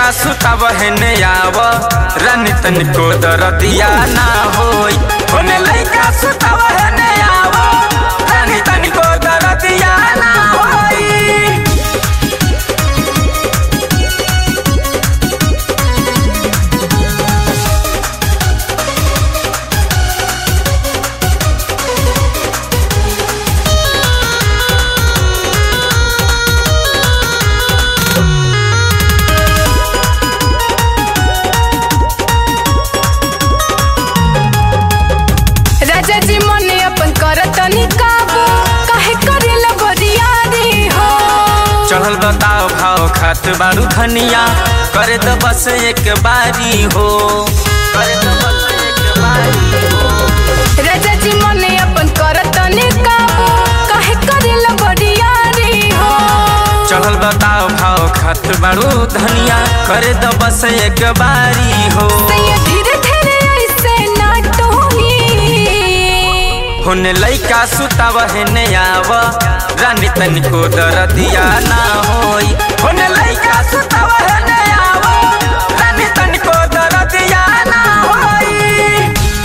सुताव हेने आव रानी तनिको दरदिया ना होई होने लइका सुताव हेने आव रानी तनिको दरदिया ना होई राजा जी मने अपन करतनी काबू काहे करेला बरियारी हो चढ़ल बताओ भाव खात बारू धनिया करे तो बस एक बारी हो करे तो बस एक बारी हो राजा जी मने अपन करतनी काबू काहे करेला बरियारी हो चढ़ल बताओ भाव खात बारू धनिया करे तो बस एक बारी हो सैया धीरे धीरे ऐसे ना टोही होने लइका सुताव हेने आव रानी तनिको दरदिया ना होई होने लइका सुताव हेने आव रानी तनिको दरदिया ना होई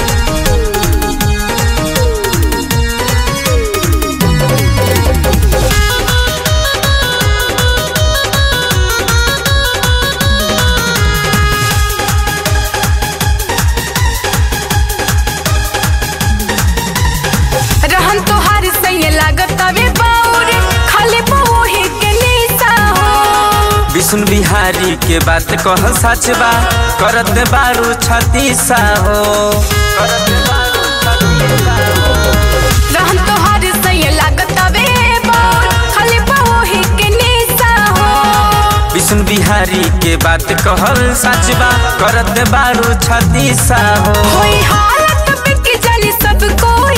रहन तोहार सैया लागत अबे बाउर खाली बहुही के निशा हो विष्णु बिहारी के बात कह सच बा करत बारू छतीसा हो करत बारू छतीसा हो। रहन तोहार सैया लागत अबे बाउर खाली बहुही के निशा हो विष्णु बिहारी के बात कहल सच बा करत बारू छतीसा हो होई हालत बिक जानी सब कोई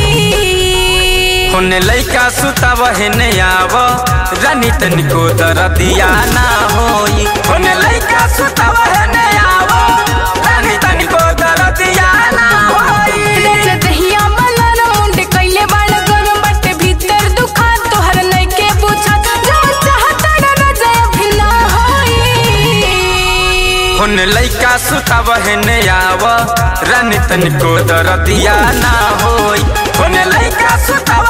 होने लइका सुताव हेने आव रानी तनिको दरदिया ना होई होने लइका सुताव हेने आव रानी तनिको दरदिया ना होई राजा दहिया मलर मुंड कइले बाड़ गरम बटे भीतर दुखा तोहर नइके बुझत जो चाहत राजा अभी ना होई होने लइका सुताव हेने आव रानी तनिको दरदिया ना होई होने लइका सुताव